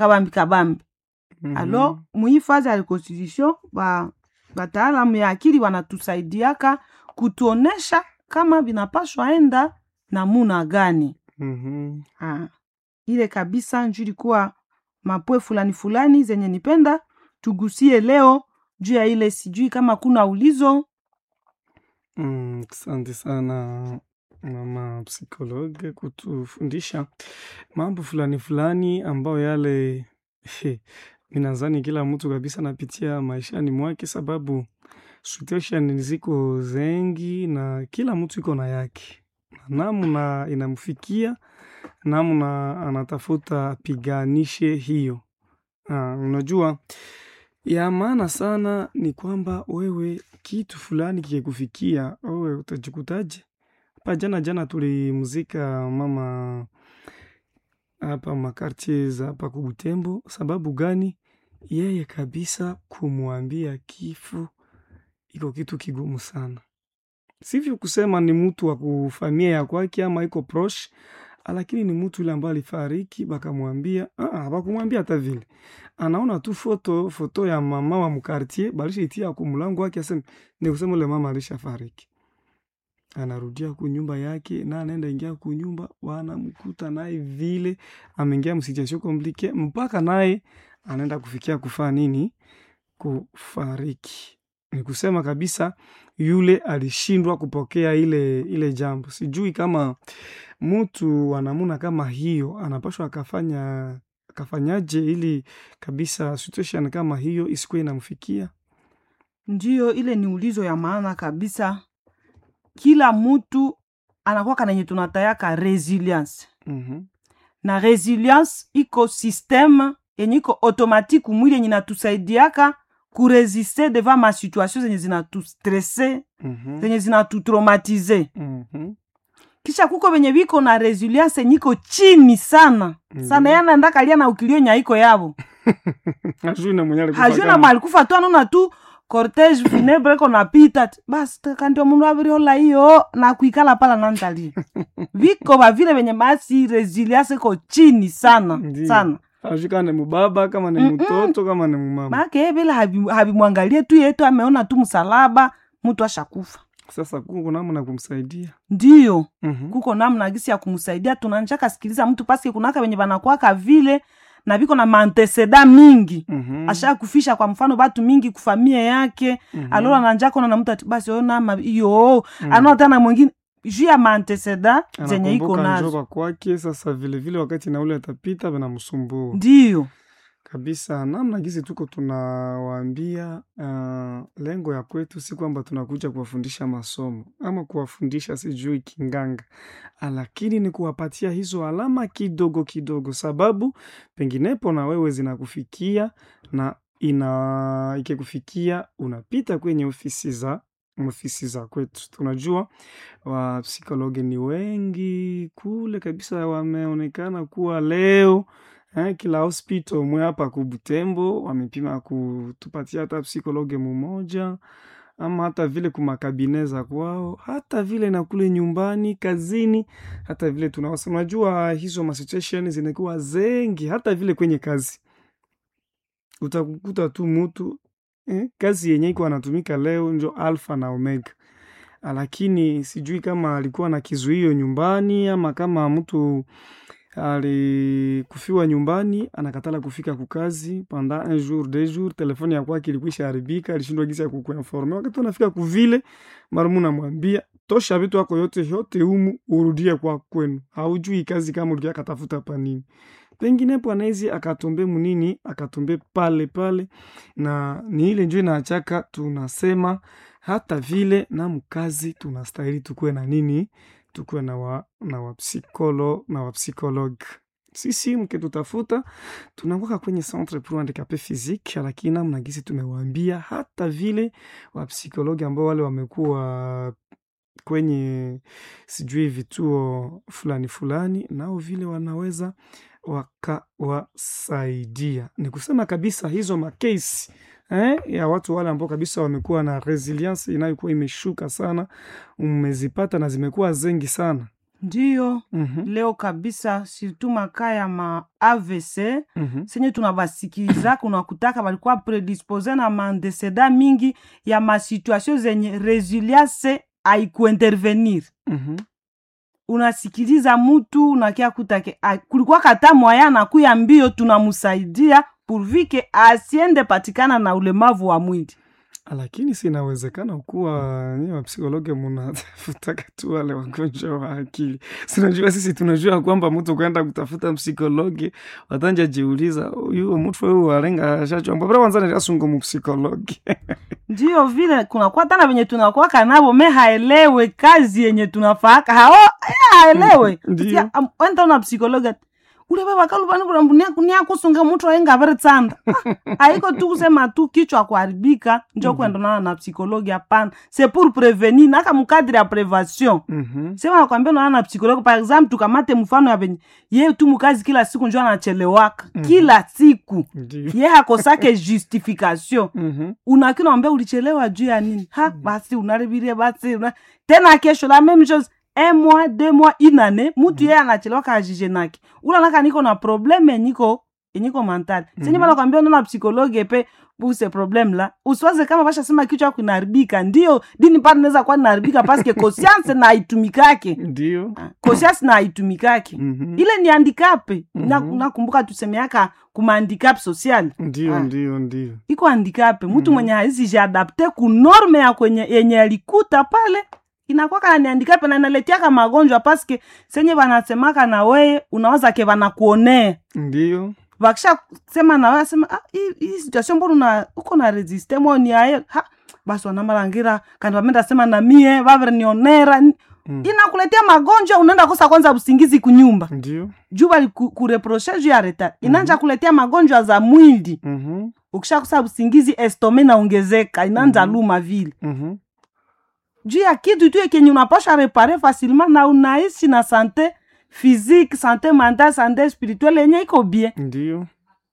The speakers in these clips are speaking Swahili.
kabambi kabambi Mhm. alo muhifazi ya constitution ba bataalamu ya akili wanatusaidiaka kutuonesha kama vinapashwa enda namuna gani Mhm. Ah, ile kabisa nju ilikuwa mapwe fulani fulani zenye nipenda tugusie leo juu ya ile sijui kama kuna ulizo Mm, asante sana mama psikologe kutufundisha mambo fulani fulani ambayo yale minazani kila mtu kabisa anapitia maishani mwake, sababu situation ziko zengi na kila mtu iko na yake, na namna inamfikia, namna anatafuta apiganishe hiyo. Ah, unajua ya maana sana ni kwamba wewe kitu fulani kikikufikia, wewe utajikutaje? Hapa jana jana tulimzika mama hapa makartie za hapa Kubutembo. Sababu gani? Yeye kabisa kumwambia kifo iko kitu kigumu sana, sivyo kusema ni mtu wa kufamia ya kwake ama iko proche, lakini ni mtu yule ambaye alifariki, bakamwambia ah, bakumwambia hata vile, anaona tu foto foto ya mama wa mkartie balishaitia ku mlango wake, aseme ni kusema ule mama alishafariki anarudia kunyumba yake na anaenda ingia kunyumba, wanamkuta naye vile ameingia msituation komplike, mpaka naye anaenda kufikia kufaa nini, kufariki. Ni kusema kabisa yule alishindwa kupokea ile ile jambo. Sijui kama mtu wa namuna kama hiyo anapashwa akafanya akafanyaje ili kabisa situation kama hiyo isikuwe inamfikia. ndiyo ile ni ulizo ya maana kabisa kila mutu anakuwa kanenye tunatayaka resilience Mhm. na resilience iko systeme yenye iko automatique mwili yenye natusaidiaka kuresiste devant ma situation zenye zinatustresse Mhm. zenye zinatutraumatize Mhm. kisha kuko venye viko na resilience yenye iko chini sana sana Ndiyo. yana ndakalia na ukilio nyaiko yavo Hajui na mwenye alikufa hajuna kama. mwalikufa tu anona tu cortege funebre ko napita ti, basi kandio mundu aviriola iyo na kuikala pala nantali viko vavile venye basi resilience iko chini sana Ndiyo. sana Hajui kama ni mubaba kama ni Mm-mm. mtoto kama ni mumama. maake vile havi- havimwangalie tu yetu ameona tu msalaba mtu ashakufa Sasa kuko namna kumsaidia. ndiyo Mhm. kuko namna gisi ya kumsaidia tunanjaka sikiliza mtu paske kunaka venye vanakwaka vile na viko na manteseda mingi Mhm. asha kufisha kwa mfano batu mingi kufamia yake Mhm. alora nanjako na mtu ati basi oyo nama iyo Mm. anaona tena mwingine juu ya manteseda zenye iko Anakumbuka nazo njoka kwake sasa vile vile wakati na ule atapita vinamsumbua ndiyo kabisa. Namna gisi tuko tunawaambia, uh, lengo ya kwetu si kwamba tunakuja kuwafundisha masomo ama kuwafundisha sijui kinganga, lakini ni kuwapatia hizo alama kidogo kidogo, sababu penginepo na wewe zinakufikia na ina ikikufikia unapita kwenye ofisi za ofisi za kwetu. Tunajua wapsikologi ni wengi kule kabisa, wameonekana kuwa leo eh, kila hospital mwe hapa kubutembo wamepima kutupatia hata psikologe mumoja ama hata vile kumakabine za kwao, hata vile na kule nyumbani kazini, hata vile tunawasa. Unajua hizo masituation zinakuwa zengi, hata vile kwenye kazi utakukuta tu mutu eh, kazi yenye iko anatumika leo njo alfa na omega, lakini sijui kama alikuwa na kizuio nyumbani ama kama mtu alikufiwa nyumbani anakatala kufika kukazi pendant un jour deux jours, telefoni ya kwake ilikwisha haribika, alishindwa gisi ya kukuinforme. Wakati unafika kuvile, marumu namwambia tosha vitu yako yote yote humu urudie kwa kwenu, haujui kazi kama ulikia katafuta pa nini penginepo anaizi akatombe munini akatombe pale pale, na ni ile njo inaachaka tunasema hata vile na mkazi tunastahili tukuwe na nini tukuwe na wa, na wapsikolo na wapsikolog sisi mkitutafuta tunakwaka kwenye centre pour handicapé physique, lakini namna gisi tumewaambia hata vile wapsikologi ambao wale wamekuwa kwenye sijui vituo fulani fulani, nao vile wanaweza wakawasaidia. Ni kusema kabisa hizo makesi eh, ya watu wale ambao kabisa wamekuwa na resilience inayokuwa imeshuka sana, mmezipata na zimekuwa zengi sana. ndiyo Mhm, leo kabisa surtout makaa ya ma avc mhm. senye tunabasikiliza kunakutaka balikuwa predispose na maandeseda mingi ya masituation zenye resilience haikuintervenir Mhm. unasikiliza mutu unakia kutake a- kulikuwa kata mwaya nakuya mbio tunamsaidia purvike asiende patikana na ulemavu wa mwili lakini sinawezekana kuwa nyi wapsikologe munatafutaka tu wale wagonjwa wa akili sinajua sisi tunajua kwamba mtu kwenda kutafuta msikologe watanja jiuliza huyu mtu huyu alenga shachomba bara wanzani rasungo mupsikologe ndiyo vile kunakuwa tana venye tunakuwaka navo me haelewe kazi yenye tunafaaka hao eh, haelewe Ndiyo. Sikia, am- wenda una psikologa ule baba kaluvanikuniakusunga mutu aenga vere tsanda Ah, haiko tu kusema tu kichwa kuharibika njo Mhm. kuendonana na psikologi hapana c'est pour prevenir naka mukadri ya prevention Mhm, sema nakwambia unaona na psikologi par exemple tukamate mfano ya venye ye tu mukazi kila siku njo anachelewaka Mhm. kila siku ndiyo ye hakosake justification Mhm, unakina wambia ulichelewa juu ya nini ha basi unaribirie basi una... tena kesho la même chose un mois deux mois inane mutu yeye anachelewa kajije nake ulanaka niko na probleme enyiko enyiko mentali senye Mhm. bana kwambia unaona psikologe pe buse problem la usiwaze kama bashasema kichwa yako inaharibika ndio dini pale inaweza kuwa inaharibika paske conscience na haitumikake ndiyo conscience na haitumikake Mhm, ile ni handikape Na- Mhm. nakumbuka tusemeaka kuma handicap social ndiyo Ah. ndiyo ndiyo iko handikape mtu Mhm. mwenye hawezi jiadapte ku norme ya kwenye yenye alikuta pale inakwaka ni handikape na inaletiaka magonjwa paske senye wanasemaka na weye unawaza ke wanakuonea ndiyo wakisha sema na wewe sema ah, hii hii situation mbona una uko na resiste moni aye ha basi wanamalangira kandi wamenda sema na mie vavere nionera Mm. inakuletea magonjwa unaenda kosa kwanza usingizi kunyumba ndiyo juu bali ku- kureproche juu ya retard inaanja kuletea magonjwa za mwili Mhm, ukishakusa usingizi estome naongezeka inaanza Mhm. luma vile mhm. juu ya kitu tu kenye unapasha repare facilement na unaishi na sante physique sante mental sante spirituelle yenye iko bien ndiyo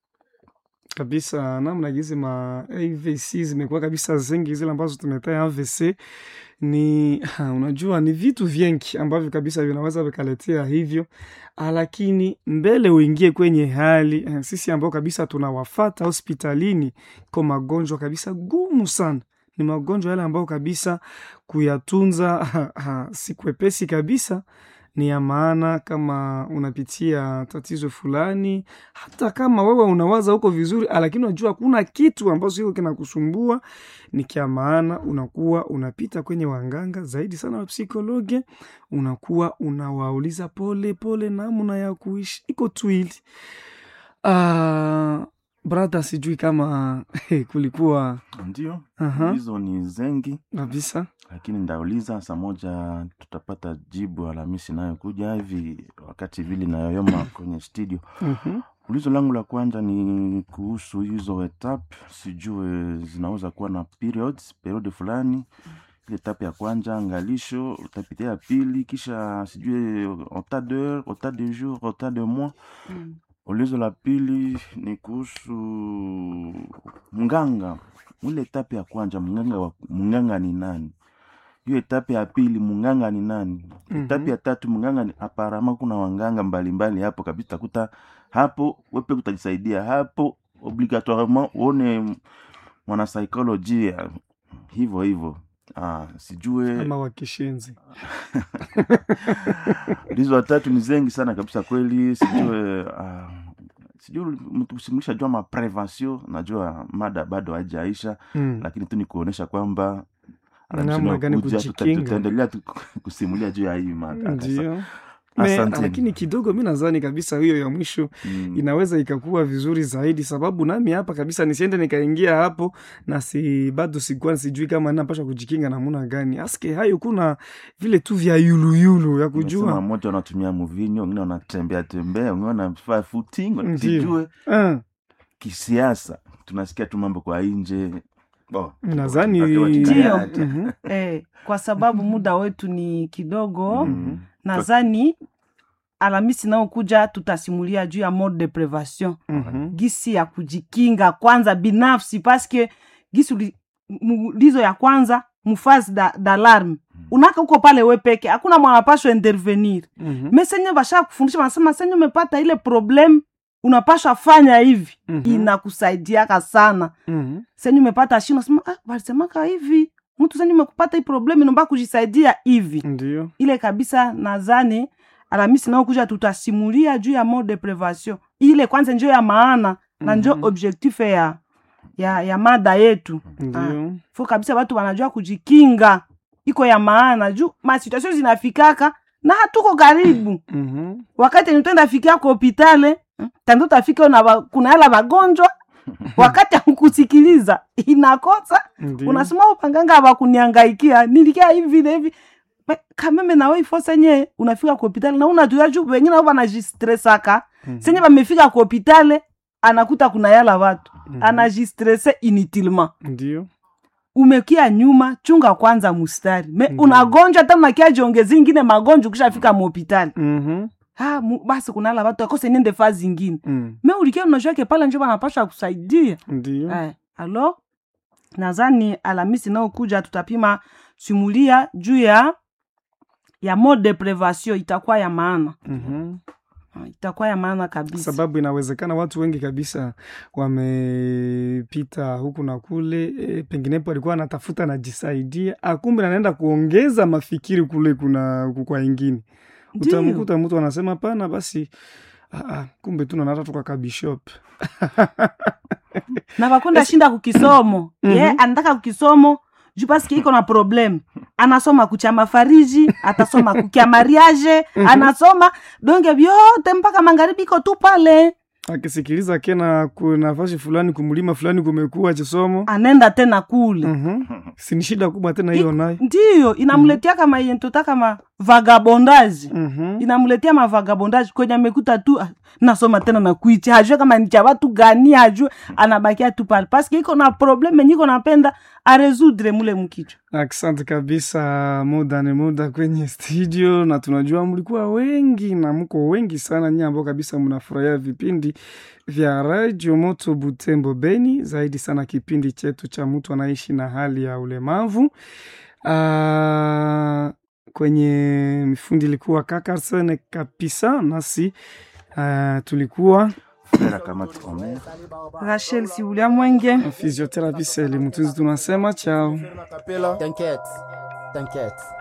kabisa namna gizi ma avc zimekuwa kabisa zingi zile ambazo tumetaa avc ni ha, unajua ni vitu vingi ambavyo kabisa vinaweza vikaletea hivyo Ah, lakini mbele uingie kwenye hali eh, sisi ambao kabisa tunawafata hospitalini kwa magonjwa kabisa gumu sana ni magonjwa yale ambayo kabisa kuyatunza ha, ha, si kwepesi kabisa ni ya maana kama unapitia tatizo fulani hata kama wewe unawaza huko vizuri lakini unajua kuna kitu ambacho hiko kinakusumbua ni kya maana unakuwa unapita kwenye wanganga zaidi sana wa psikologe unakuwa unawauliza pole pole namna ya kuishi iko twili uh, brother sijui kama kulikuwa Ndio, Aha. hizo ni zengi, kabisa lakini ndauliza saa moja tutapata jibu Alhamisi inayokuja hivi, wakati vili nayoyoma kwenye studio. Mhm. Ulizo langu la kwanza ni kuhusu hizo etap, sijue zinaweza kuwa na periods, periodi fulani. Ile etape ya kwanza angalisho, utapitia ya pili, kisha sijue ota d'heure, ota de jour, ota de mois. Ulizo la pili ni kuhusu mganga. Ile etape ya kwanza mganga wa, mganga ni nani? Hiyo etape ya pili mganga ni nani? Mhm. Etape ya tatu mganga ni aparama, kuna wanganga mbalimbali hapo kabisa, takuta hapo wepe utajisaidia hapo, obligatoirement uone mwanasaikolojia hivyo hivyo. Ah, sijue ama wakishenzi hizo watatu ni zengi sana kabisa kweli sijue uh, sijui mtusimulisha jua maprevention najua mada bado haijaisha mm. lakini tu ni kuonyesha kwamba Namna gani kuja tuta- kujikinga. tutaendelea tu kusimulia juu ya hii mada ndio Me, Asanteni. lakini kidogo mi nadhani kabisa hiyo ya mwisho Mm. inaweza ikakuwa vizuri zaidi sababu nami hapa kabisa nisiende nikaingia hapo na si bado sikuwa sijui kama napasha kujikinga namuna gani aske hayo kuna vile tu vya yuluyulu ya Unasema kujua mmoja wanatumia muvinyo wengine wanatembea tembea wengine wanafaa footing Ndio. sijue Ah, kisiasa tunasikia tu mambo kwa nje Bo, nadhani watu wa Ndio. kikayati. Mhm, eh, kwa sababu muda wetu ni kidogo Mm. nadhani Alhamisi inayokuja tutasimulia juu ya mode de prevention mhm, gisi ya kujikinga kwanza binafsi paske gisi uli- muulizo ya kwanza mufasi da, d'alarme unaka uko pale we peke hakuna mwanapashwa intervenir Mhm. me senye basha kufundisha wanasema senye umepata ile problem unapashwa fanya hivi Mhm. inakusaidiaka sana Mhm. senye umepata shi unasema ah, walisemaka hivi mtu senye umekupata hii problem inaomba kujisaidia hivi Ndio. ile kabisa nadhani Alhamisi nao kuja tutasimulia juu ya mode de privation ile kwanza njo ya maana na njo Mhm. objectif ya, ya, ya mada yetu Ndio. fo kabisa watu wanajua kujikinga iko ya maana juu masituasio zinafikaka na hatuko karibu Mhm. wakati nitenda fikia kwa hopitale tando tafika na ba, kuna yala wagonjwa wakati akukusikiliza inakosa Ndio. unasema upanganga abakuniangaikia nilikia hivi na hivi Me- kameme nawe ifo senye unafika kwa hopitali na unatuya juu wengine nao wanajistresaka Mhm. senye bamefika kwa hopitali anakuta kuna yala watu Mhm. anajistrese inutilement Ndio. umekia nyuma chunga kwanza mustari me Mhm. unagonjwa hata unakia jiongezi ingine magonjwa ukishafika muhopitali Mhm. ha mu, basi kunala watu akose niende faa zingine Mm. me ulikia unajua pale njo banapasha kusaidia Ndio. eh, alo nadhani alamisi naokuja tutapima simulia juu ya ya mode de privation itakuwa ya maana Mhm. Ah, itakuwa ya maana kabisa sababu inawezekana watu wengi kabisa wamepita huku na kule e, penginepo alikuwa anatafuta najisaidia akumbe anaenda kuongeza mafikiri kule kuna kwa ingine Ndiyo. utamkuta mtu anasema pana basi ah, ah, kumbe tu nanata tuka kabishop na bakonda shinda kukisomo Mhm. ye anataka kukisomo juu paske iko na problem anasoma kucha mafariji atasoma kukia mariage anasoma donge vyote mpaka magharibi iko tu pale akisikiliza kena kuna nafasi fulani kumlima fulani kumekuwa chisomo anaenda tena kule Mhm. sini shida kubwa tena hiyo nayo ndiyo inamletea kama yentota kama vagabondaji Mhm. inamletea mavagabondaji kwenye amekuta tu ah, nasoma tena na kuichi hajue kama ni cha watu gani hajue anabakia tu pale paske iko na probleme niko napenda aresudre mule mkichwa Asante kabisa, muda ni muda kwenye studio, na tunajua mlikuwa wengi na mko wengi sana nyie ambao kabisa mnafurahia vipindi vya Radio Moto Butembo Beni, zaidi sana kipindi chetu cha mtu anaishi na hali ya ulemavu. Ah, kwenye mifundi ilikuwa Kakarsen kabisa, nasi ah, tulikuwa Frère Kamati Omer. rachel siulia mwenge physiotherapist Elimutunzi, tunasema chao. T'inquiète, t'inquiète.